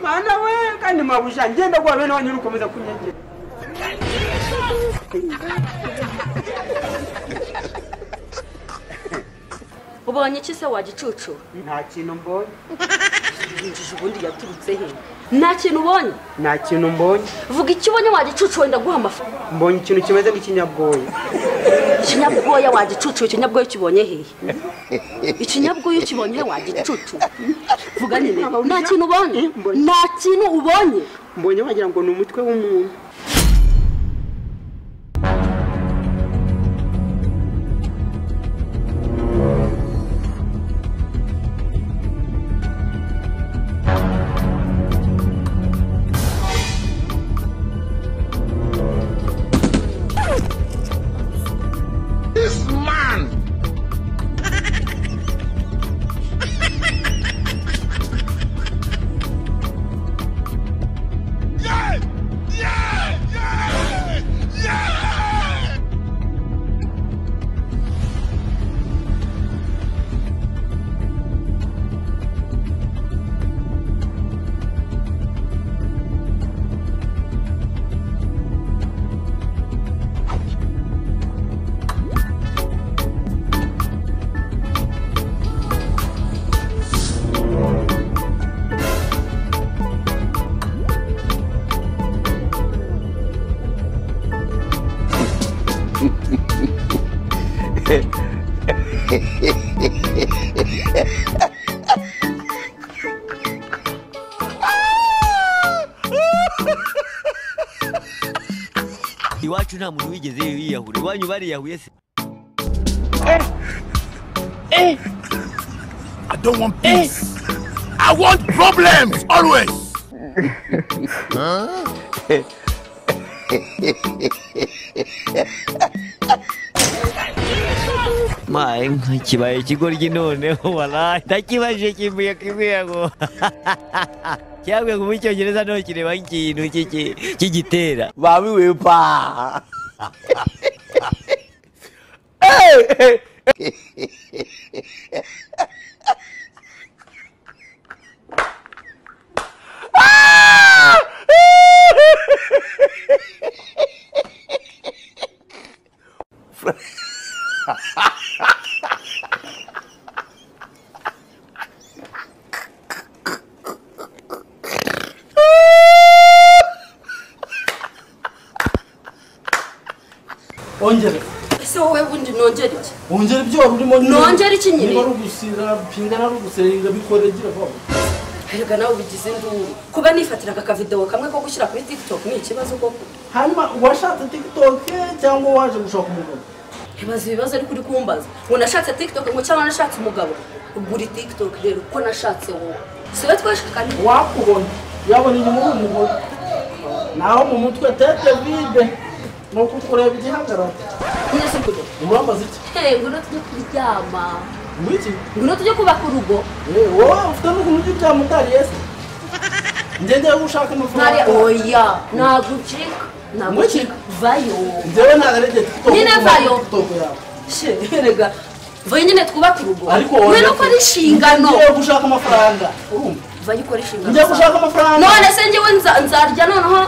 mana we kandi mabuja ngenda kuba bene wanyu ukomeza kunyegera ubonye iki se wagicucu nta kintu mbonye yinjije ubundi yaturutse he nta kintu ubonye nta kintu mbonye vuga icyo ubonye wagicucu wenda guha amafaranga mbonye ikintu kimeze nk'ikinyabwoya ikinyabwoya wagicucu ikinyabwoya ukibonye hehe ikinyabwoya ukibonye he wagicucu vuga nyine nta kintu ubonye nta kintu ubonye mbonye wagira ngo ni umutwe w'umuntu iwacu nta muntu wigeze yiyahura iwanyu bariyahuye se I don't want peace. I want problems always. maye nkibaye ikigoryi noneho warayi ndakibaje kivuye kimwego cyangwa ngo mu cyongereza ntukireba nk'ikintu cy'iki- cy'igitera Babiwe pa. ongere ese wowe bundi nongere iki ongere ibyo wari urimo nyine. Nongere iki nyine? niba ari ugusira pinga nari ugusenga bikore gira vuba erega nawe ubigize induru kuba nifatiraga akavidewo kamwe ko gushyira kuri tiktok ni ikibazo koko hanyuma uwashatse tiktok cyangwa uwaje gushaka umugabo ibaza ibibazo ariko uri kumbaza ngo nashatse tiktok ngo cyangwa nashatse umugabo ugura tiktok rero uko nashatse wowe siwe twashakanye wakubona yabona inyuma uri umugore naho mu mutwe tete vide ni uko kureba igihagararo neza kugira urambaza iki hey ngwino tujye kuryama ngwiki ngwino tujye kubaka urugo Eh, wowe ufite n'ukuntu ujya bya mutari yesi njye njyewe gushaka ntare amafaranga oya ntabwo ucika ntabwo Ngwiki? ucika vayo njyewe ntabwo ari igihe tiktok Nyine kuva kuri vayo. tiktok yawe she erega vayo nyine twubake urugo ariko ngwino ukore inshingano ngiye gushaka amafaranga urumva vayo ukore inshingano njya gushaka zawe. amafaranga none se njyewe nza- nzarya noneho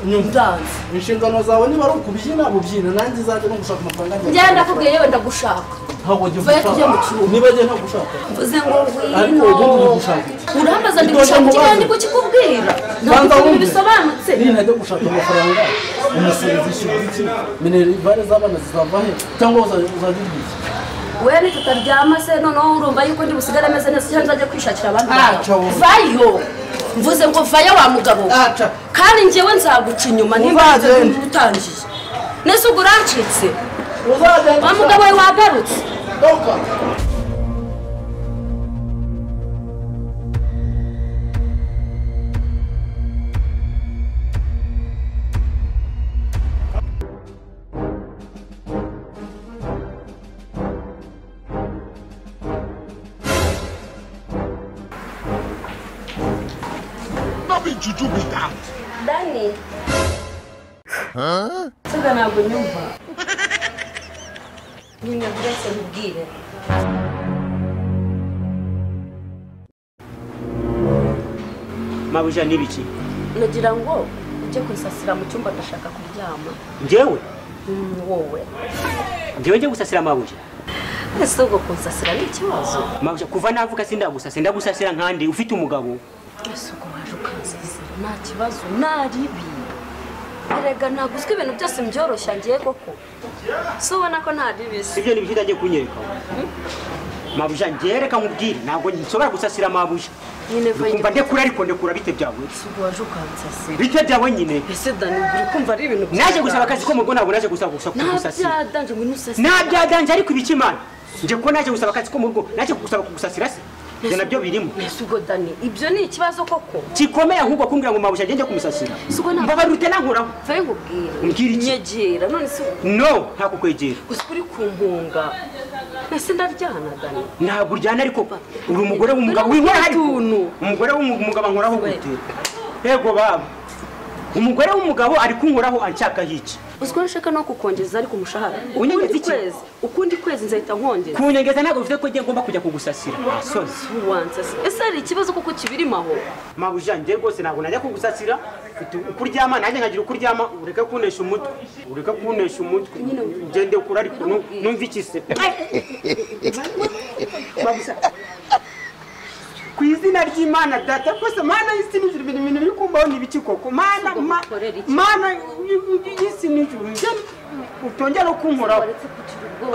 ndanze inshingano zawe niba ari ukubyina bubyina nanjye izajya no gushaka amafaranga njye njyewe ndakubwiye yewe ndagushaka ntabwo njye Vayo tujye mu gushaka kiruhuko. niba njye nta gushaka mvuze ngo Ariko ngwino ubundi uri gushaka iki? urambaza ndi Ntacyo gushaka iki mubaza. kandi kukikubwira ntabwo Banza ibintu wumve. bisobanutse niba najya gushaka amafaranga umusizi iki minerivare z'abana zizava he cyangwa uzajya uzajya ugiye we ntitutaryama se noneho urumva yuko ndi busigare ameze neza cyangwa nzajya kwishakira abandi Ntacyo bagabo. wumva. vayo mvuze ngo vayo wa mugabo we. aca kandi njyewe nzaguca inyuma niba Uzagenda. utangiye nese ubwo uracitse uzajya wa mugabo we wagarutse doka Not be juju be that. dani nsiga ntabwo nyumva nyine mbese mubwire mabuja ni biki nagira ngo ujye kwisasira mu cyumba ndashaka kuryama njyewe Mm, wowe njyewe njye gusasira mabuja ese ubwo kunsasira ni ikibazo mabuja kuva navuka sindagusasira ndagusasira nkandi ufite umugabo ese ubwo waje ukansasira nta kibazo nta ribi erega naguzwe ibintu byose mbyoroshya ngiye koko si ubona ko nta ribi se ibyo ni biki utagiye kunyereka mabuja njyewe reka nkubwire ntabwo nshobora gusasira mabuja nyine kumva vayire ndekura ariko ndekura bite byawe si ubwo waje ukansasira bite byawe nyine ese dani uri kumva ari ibintu naje gusaba akazi ko mu rugo ntabwo naje gusa gusa kugusasira ntabyadanje ngo ntusasire nta byaganje ariko ibikimana njye ko naje gusaba akazi ko mu rugo naje kugusaba kugusasira se ibyo nabyo birimo ese ubwo dani ibyo ni ikibazo koko kikomeye ahubwo kumbwira ngo mabuja njye njye kumusasira si ubwo ntabwo mbabara ute nankuraho vaye nkubwire Umbwire iki? nyegera none si no nta kukwegera gusa uri kumpunga ese ndaryana dani ntabwo uryana ariko uri umugore w'umugabo winkora hari Utuntu. umugore w'umugabo ankoraho gute yego baba umugore w'umugabo ari kunkoraho anshakaho iki uziko nshaka no kukongeza ariko umushahara Unyongeza ukundi iki? kwezi ukundi kwezi nzahita nkongeza kunyegeza ntabwo bivuze ko njye ngomba kujya kugusasira asozi ubanza se ese hari ikibazo kuko kibirimo aho mabuja njye rwose ntabwo najya kugusasira mfite ukuryama nanjye nkagira ukuryama ureke kunesha umutwe ureke kunesha umutwe ngende kure ariko nu- numva iki se Mabuja, ku izina ry'imana data rwose mana y'isi n'ijuru ibintu ibintu biri kumbaho ni ibiki koko mana ma- Ukorera iki? mana y'isi n'ijuru njye utongera kunkoraho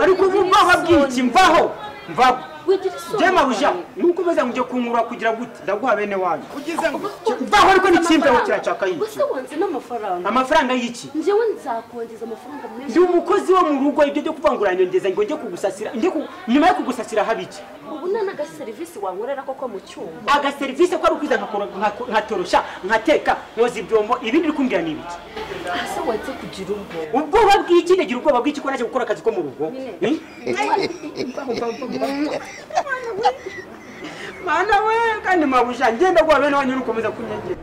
ariko ubu mvaho bw'iki mvaho mvaho njye mabuja nuko umeze ngo ujye kunkura kugira gute ndaguha bene wanyu mvaho ariko n'ikimbeho kiracaka y'iki gusa wanze n'amafaranga amafaranga y'iki njyewe nzakongeza amafaranga menshi ndi umukozi wo mu rugo ibyo byo kuvangura nyongeza ngo njye kugusasira njye ku- nyuma yo kugusasira haba iki ubu nta n'agaserivisi wankorera koko mu cyumba agaserivisi ko ari ukwiza nkakora- nkako- nkatorosha nkateka nkoza ibyombo ibindi uri kumbwira ni ibiki ese wanze kugira ubwo ubwoba bw'iki ndagira ubwoba bw'iki ko naje gukora akazi ko mu rugo Nyine. Eh? mana we kandi mabuja ngenda guha bene wanyu ukomeza kunyegera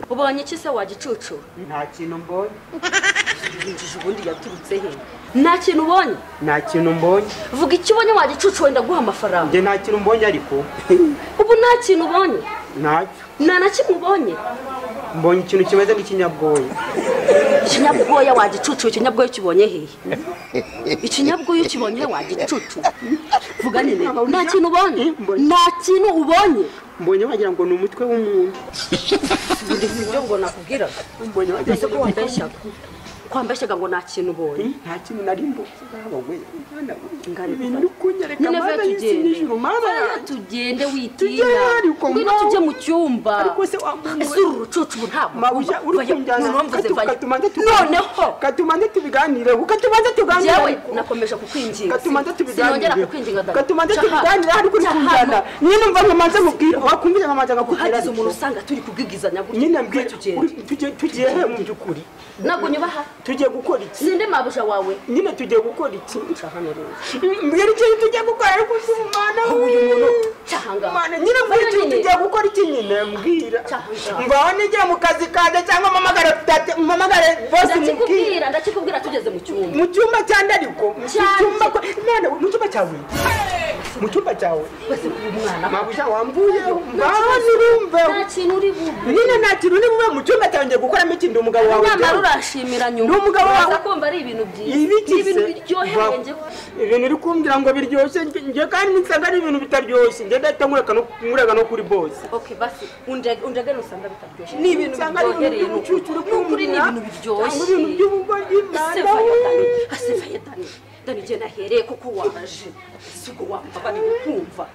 ubonye iki se wagicucura nta kintu mbonye yinjije ubundi yaturutse he nta kintu ubonye nta kintu mbonye vuga icyo ubonye wagicucura wenda guha amafaranga njye nta kintu mbonye ariko ubu nta kintu ubonye ntacyo nta na kimwe ubonye mbonye ikintu kimeze nk'ikinyabwoya ikinyabwoya wagicucu ikinyabwoya ukibonye hehe ikinyabwoya ukibonye hehe wagicucu vuga nyine nta kintu ubonye nta kintu ubonye mbonye wagira ngo ni umutwe w'umuntu buri buryo ngo nakubwira mbonye wagira ese ko wambeshyaga kwambeshyaga ngo nta kintu ubonye nta kintu nari mbonye ngaho we mwana we, Ngarika. ibintu uri kunyereka nyine mana vuba y'isi tugende n'ijuru mana vuba yanjye Tugende tugende witinya ariko ngwino mawe. tujye mu cyumba Ariko se wa muntu ese we. uru rucucu ubu ntabwo mabuja uri kunjyana katumanze noneho katumanze tubiganireho katumanze yewe tuganireho nakomeje kukwinginga katumanze sinongera tubiganireho kukwinginga dada katumanze Caha. tubiganireho ariko uri Caha kunjyana hano. nyine umva nkamanze mubwira wakumvira nkamanze ngakubwira hagize umuntu usanga turi kubwigizanya gutya nyine Vuba mbwira tugende uri- tugiye tugiye he mu by'ukuri ntabwo nyubaha tugiye gukora iki sinde mabuja wawe nyine tugiye gukora iki mbwira ikintu tugiye gukora ariko uzi umwana uyu muntu we cyahanga Mana, nyine mbwira ikintu tugiye gukora iki nyine mbwira Cyangwa. mbaho n'igihe mu kazi kanjye cyangwa mpamagare date mpamagare bose mubwire ndakikubwira ndakikubwira tugeze mu cyumba mu cyumba cyanjye ariko mu Cyanjye. cyumba ko- none mu cyumba cyawe mu cyumba cyawe wese uyu mwana mabuja wambuye mbaho nirumve nta kintu uri bube nyine nta kintu uri bube mu cyumba cyawe ngiye gukoramo ikindi umugabo wawe nyamara ujyaho. urashimira nyuma Ni umugabo wawe. Uraza kumva ari ibintu byiza Ni ibigize ibintu biryoheye njye ibintu uri kumbwira ngo biryoshye njye kandi nsanga ari ibintu bitaryoshye njye ndahita nkureka no- nkureka no kuri bose ok basi undagane usanga bitaryoshye ni ibintu Usanga ari biryohereye ibintu ni by'ubucucu uri ukuri. Ni ukuri ni kumbwira, ibintu biryoshye cyangwa ibintu by'ubugoryi, ase Mana we. vayetani ase vayetani dani igihe nahereye kuko waje si ubwo wambabariye ukumva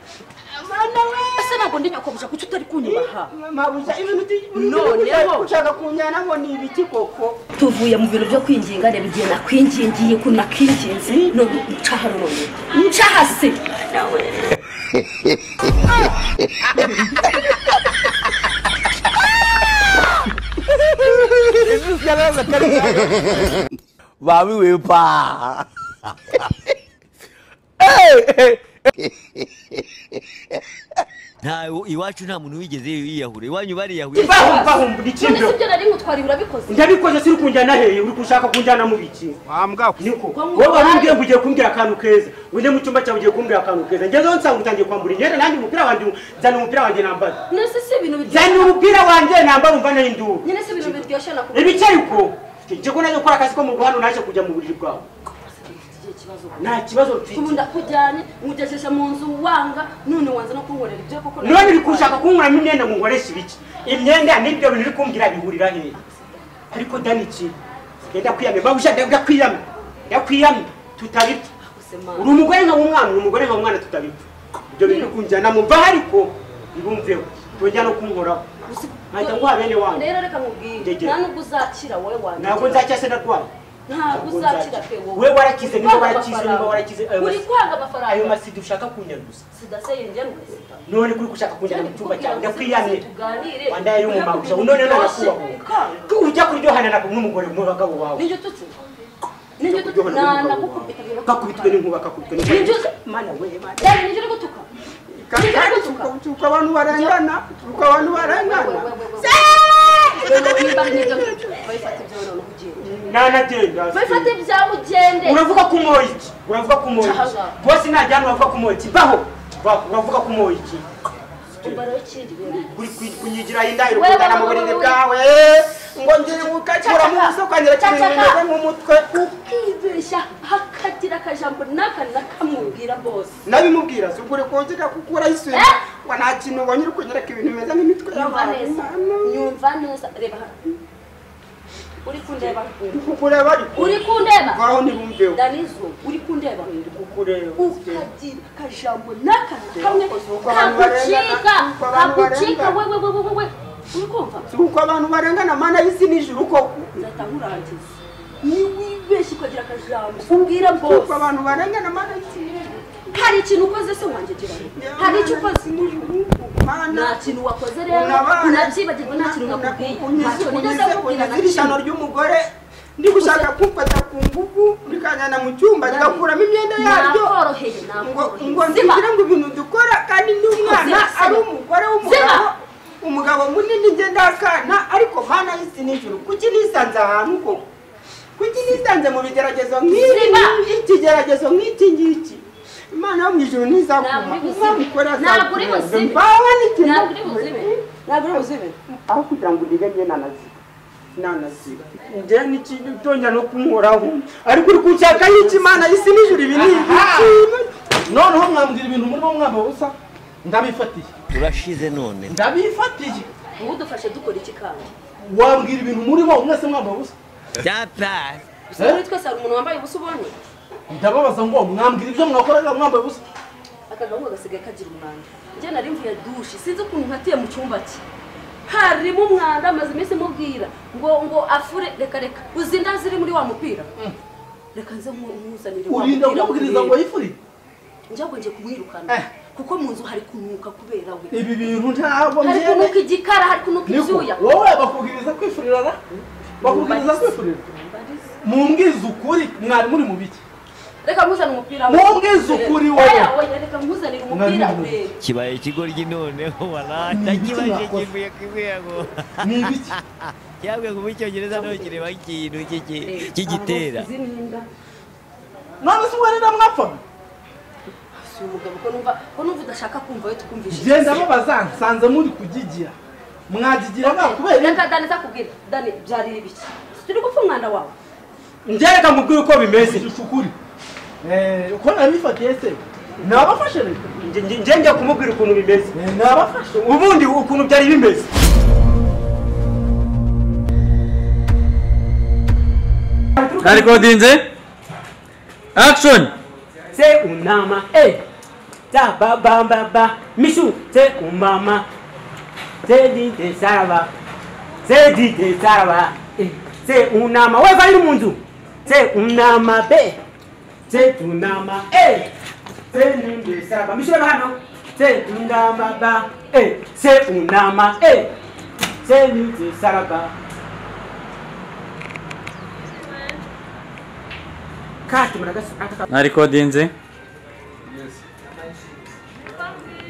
ese ntabwo ndi nyakobujya kuki utari kunyubaha mabuja ibintu uti- ibintu Noneho. ushaka- ushaka kunyana ngo ni ibiki koko tuvuye mu bintu byo kwinginga reba igihe nakwingingiye ukuntu nakwinginze none ncaha none ncaha se Mami we pa. Hey, hey. nta iwacu nta muntu wigeze yiyahura iwanyu bariyahuye mvaho mvaho buri kintu none si byo nari ngutwari urabikoze ndabikoze siri kunjyana heye uri gushaka kunjyana mu biki wambwa niko wowe warumbwiye ngo ugiye kumbwira akantu keza uje mu cyumba cyawe ugiye kumbwira akantu keza ngezeho nsanga utangiye kwambura imyenda nanjye umupira wanjye nzana umupira wanjye nambara none se si ibintu nzana biryoshye umupira wanjye nambara umva nayo induru nyine si ibintu biryoshye nakubona ibice ariko nje ko naje gukora akazi ko mu rugo hano naje kujya mu buriri bwawe igihe kibazo nta kibazo mfite ubu ndakujyanye nkugejeje mu nzu wanga none wanze no kunkorera ibyo koko none uri kushaka kunkuramo imyenda ngo nkoreshe ibiki imyenda n'ibyo bintu uri kumbwira bihurira hehe ariko dani iki yenda kwiyamye babuja ndabwa kwiyamye ndakwiyamye tutabipfa uri umugore nka w'umwana uri umugore nka w'umwana tutabipfa ibyo bintu kunjyana mu mva ariko ibumveho tujya no kunkoraho nkahita nguha bene wanyu rero reka nkubwire Ndegera. nta nubwo uzakira wowe wanjye ntabwo nzacya se ndarwaye ntabwo uzakira pe wowe we warakize niba Uri kwanga warakize niba amafaranga. warakize ayo uri masi- kwanga ayo amafaranga masida ushaka kunyanduza sidase yinjye n'ubuzima none kuri gushaka kunjyana mu cyumba cyawe ndakwiyamye tuganire wandaye y'umumagusha none none nakubaho ujya kuryohana na n'umugore mu bagabo bawe ninjye ututse ninjye ututse na nakukubita bibiri kakubitwe n'inkuba kakubitwe n'inkuba. Ni byo- mana we mana dani ninjye uri gutuka ninjye uri gutuka tuka abantu barengana tuka abantu barengana nanagenda bifate ibyawe ugende uravuga ko umoye iki uravuga ko umoye iki Cahaga. bose najyana uravuga ko umoye iki baho Baho, uravuga ko umoye iki umbaraho ikindi bintu uri ku- kunyigiraho indahiro Wewe, kugana mu wewe, buriri wewe. bwawe ngo ngire mu kakura mu isoko ngira Caca, kintu caca. bimeze nk'umutwe ukibeshya hakagira akajambo n'aka nakamubwira bose nabimubwira si ubwo uri kunziga kuko urayisubiza Eh? ngo nta kintu ubonye uri kunyereka ibintu bimeze nk'imitwe nyumva y'abantu neza nyumva neza reba hano uri kundeba kukureba ariko uri kundeba ngaho ntibumveho danizo uri kundeba kukureba ukagira akajambo n'aka kamwe Uko abantu kagucika barengana, uko abantu kagucika barengana. wewe wewe wewe uri kumva si uko abantu barengana mana y'isi n'ijuru koko nzahita nkurangiza niwibeshya ukagira akajambo ubwira si uko bose abantu barengana mana y'isi n'ijuru hari ikintu ukoze se wanjye gerani hari icyo ukoze mana nta kintu wakoze rero unabyibagirwa nta kintu nakubwiye ntacyo nigeze nkubwira na izirishano kimwe ry'umugore ndi gushaka kumfata ku ngufu rikanyana mu cyumba rigakuramo imyenda yaryo nakoroheye ngo ngo nakoroheye ziba nzigire ngo ibintu dukora kandi n'umwana Ziba, ziba. ari umugore Ziba. w'umugabo umugabo munini nge ndakana ariko mana y'isi n'ijuru kuki nisanze ahantu koko kuki nisanze mu bigeragezo nk'ibi Ziba. ikigeragezo nk'iki ngiki imana yo mu ijuru Ntabwo ntizakuma uri buzibe. umwabikora Ntabwo uri buzibe. mbawe n'ikintu ntabwo uri buzibe ntabwo uri buzibe aho kugira ngo urire njye nanaziba nanaziba njye n'ikintu utonja no kumuhoraho ariko uri kunshaka y'ikimana y'isi n'ijuru ibi ni ibiki noneho mwambwira ibintu murimo mwaba busa ndabifatiye turashize none ndabifatiye ubu dufashe dukora iki kandi wambwira ibintu murimo mwese mwaba busa data gusa muri twese hari umuntu wambaye ubusa ubonye ndababaza ngo mwambwira ibyo mwakoraga mwambaye ubusa akagahunga gasigaye kagira umwanda njye nari mvuye dushe sinzi ukuntu nkatiye mu cyumba cye harimo umwanda amaze iminsi mubwira ngo ngo afure reka reka uzi inda ziri muri wa mupira reka nze nku- nkuzanire wa urinda mupira kumubwiriza ngo yifuri njya ngo ngiye kumwirukana Eh. kuko mu nzu hari kunuka kubera we ibi bintu ntabwo hari mbyewe kunuka igikara hari kunuka niko ibyuya wowe bakubwiriza kwifurirana bakubwiriza kwifurira mumbwize ukuri mwari muri mu biki reka nkuzanire umupira Mwongeze ukuri wowe. Eh, oya, reka nkuzanire umupira Mwari we kibaye ikigoryi noneho wala ntakibaje kivuye kivuyago ni ibiki cyabwe kuba icyongereza ntukireba ikintu cy'iki cy'igitera Abaguzi n'inda. none se uwarira mwapfaga si umugabo ko numva ko numva udashaka kumva we tukumvishe genda babaza nsanze muri kugigira mwagigira nta kubera iki? reka dani zakubwira dani byari ibiki turi gupfa umwanda wawe ngereka mubwire uko bimeze ishusho ukuri Eh, uko nabifatiye se nabafashe rero Nge- nge- nge njya kumubwira ukuntu bimeze Eh, nabafashe ubundi ukuntu byari bimeze narikodinze action se unama eh ta ba ba ba ba mishu se umama se di de saraba se di de saraba eh se unama we bari mu nzu se unama be se tunama eh se ni de saraba mishu ba hano se unama ba eh se unama eh se ni de saraba kati muragasi narikodinze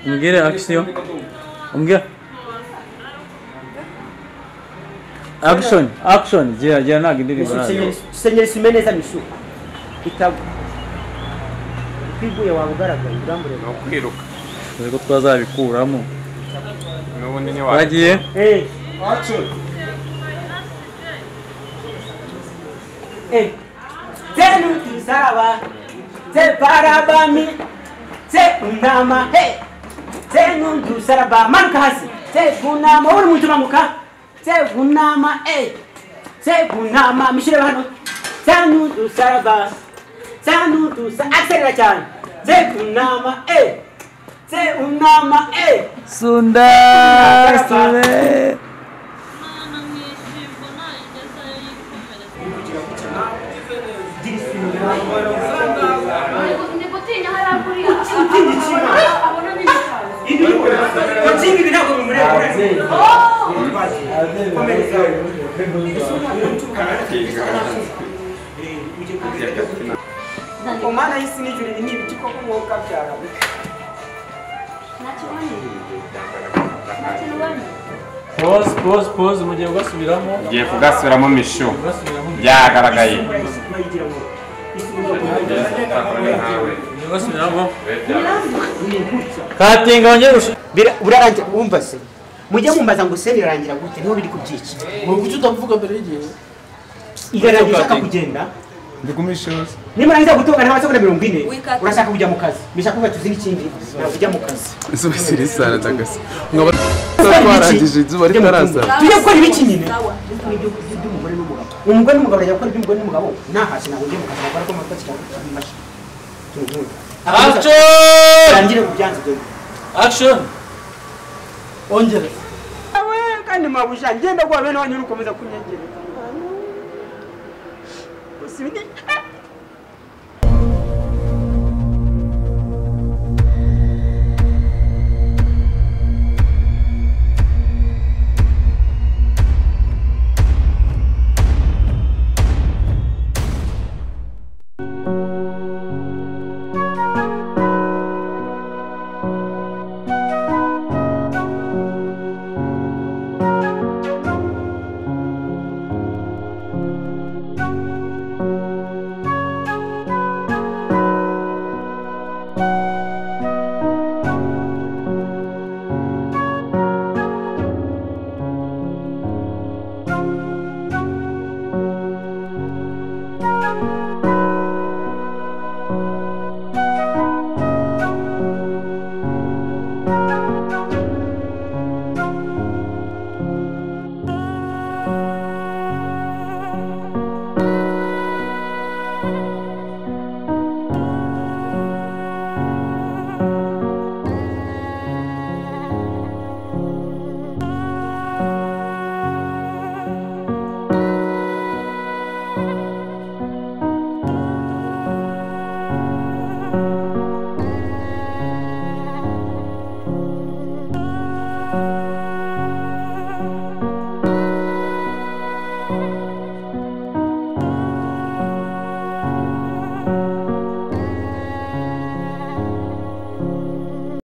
umbwire action umbwira action action gira gira ntabwo indirimbo nayo senyeri simeneza misu itagwa twiguye waba ugaragaye urambure ni ukwiruka dore ko twazabikuramo n'ubundi ntiwajya twagiye eh eh zenu tuzaba ze barabami ze undama hey zenu tuzaraba manuka hasi ze gunama uri muntu manuka ze gunama eh ze gunama mishire hano zenu tuzaraba zenu tuza akselera cyane ze gunama eh ze undama eh sunda sure ntabwo utinya hariya kuriya utinya iki? abona neza cyane ibi watsinga ibi ntabwo bimureba omwana y'isi n'ijuru ibi ni ibiti koko umwuka byara ntacyo ubonye ntacyo ubonye pose pose pose mu gihe ugasubiramo ngiye kugasubiramo mishu ugasubiramo byagaragaye bayigira ngo ugiye ugasubiramo katinga wongere ushake Bira- burarangira wumva se mujye mumbaza ngo se birarangira gute niho biri ku byiki Ni kuki utavuga mbere y'igihe igarangira ushaka kugenda ndikumishoza nimurangiza gutoka nta masegonda mirongo ine Wikata. urashaka kujya mu kazi bishaka kuba tuzi n'ikindi ntabwo ujya mu kazi izuba siri sana ndagasa nkaba twarangije izuba ritarasa tujye gukora ibiki nyine sawa by'umugore n'umugabo umugore n'umugabo bajya gukora iby'umugore n'umugabo ntahashye ntabwo ujye mu kazi ntabwo ariko amata kikaba kimashi action turangire kubyanze byo action ongera awe kandi mabuja ngenda guha bene wanyu uri gukomeza kunyegereza usibi